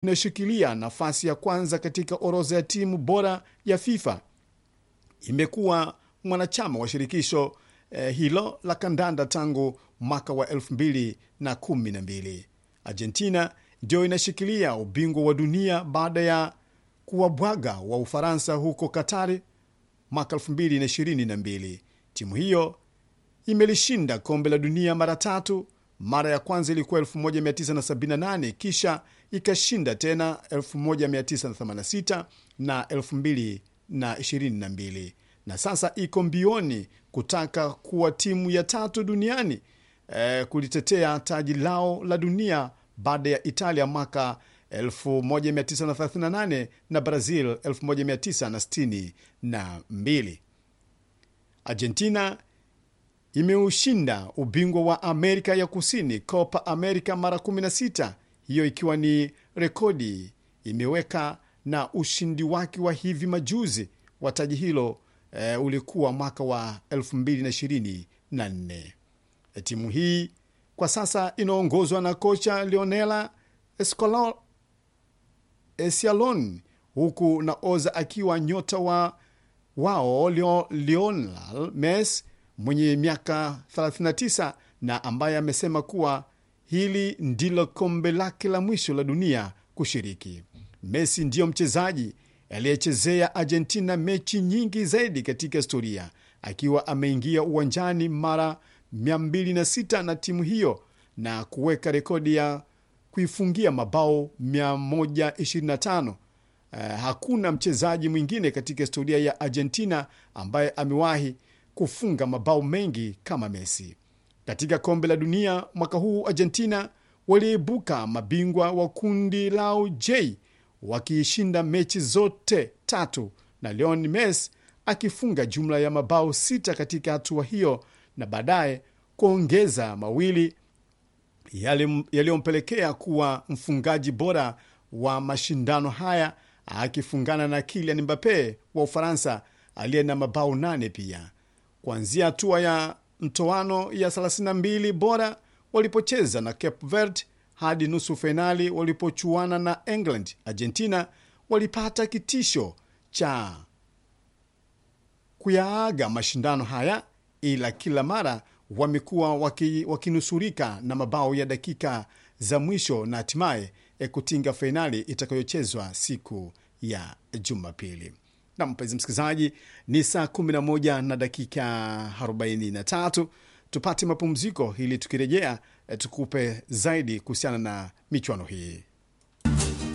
inayoshikilia nafasi ya kwanza katika orodha ya timu bora ya FIFA imekuwa mwanachama wa shirikisho eh, hilo la kandanda tangu mwaka wa 2012. Argentina ndio inashikilia ubingwa wa dunia baada ya kuwabwaga wa Ufaransa huko Katari mwaka 2022. Timu hiyo imelishinda kombe la dunia mara tatu. Mara ya kwanza ilikuwa 1978 kisha ikashinda tena 1986 na 2022 na sasa iko mbioni kutaka kuwa timu ya tatu duniani eh, kulitetea taji lao la dunia baada ya Italia mwaka 1938 na Brazil 1962. Argentina imeushinda ubingwa wa Amerika ya Kusini, Copa America, mara 16, hiyo ikiwa ni rekodi imeweka, na ushindi wake wa hivi majuzi wa taji hilo e, ulikuwa mwaka wa 2024. E, timu hii kwa sasa inaongozwa na kocha Leonela Scaloni Esialon huku naoza akiwa nyota wa wao Leo, Lionel Messi mwenye miaka 39 na ambaye amesema kuwa hili ndilo kombe lake la mwisho la dunia kushiriki. Messi ndiyo mchezaji aliyechezea Argentina mechi nyingi zaidi katika historia akiwa ameingia uwanjani mara 206 na timu hiyo na kuweka rekodi ya kuifungia mabao 125. Uh, hakuna mchezaji mwingine katika historia ya Argentina ambaye amewahi kufunga mabao mengi kama Messi. Katika kombe la dunia mwaka huu, Argentina waliibuka mabingwa wa kundi lao J wakiishinda mechi zote tatu na Lionel Messi akifunga jumla ya mabao sita katika hatua hiyo na baadaye kuongeza mawili yaliyompelekea kuwa mfungaji bora wa mashindano haya akifungana na Kylian Mbappe wa Ufaransa aliye na mabao nane pia. Kuanzia hatua ya mtoano ya 32 bora walipocheza na Cape Verde hadi nusu fainali walipochuana na England, Argentina walipata kitisho cha kuyaaga mashindano haya, ila kila mara wamekuwa waki, wakinusurika na mabao ya dakika za mwisho na hatimaye kutinga fainali itakayochezwa siku ya Jumapili. Na mpenzi msikilizaji, ni saa 11 na dakika 43. Tupate mapumziko ili tukirejea tukupe zaidi kuhusiana na michuano hii.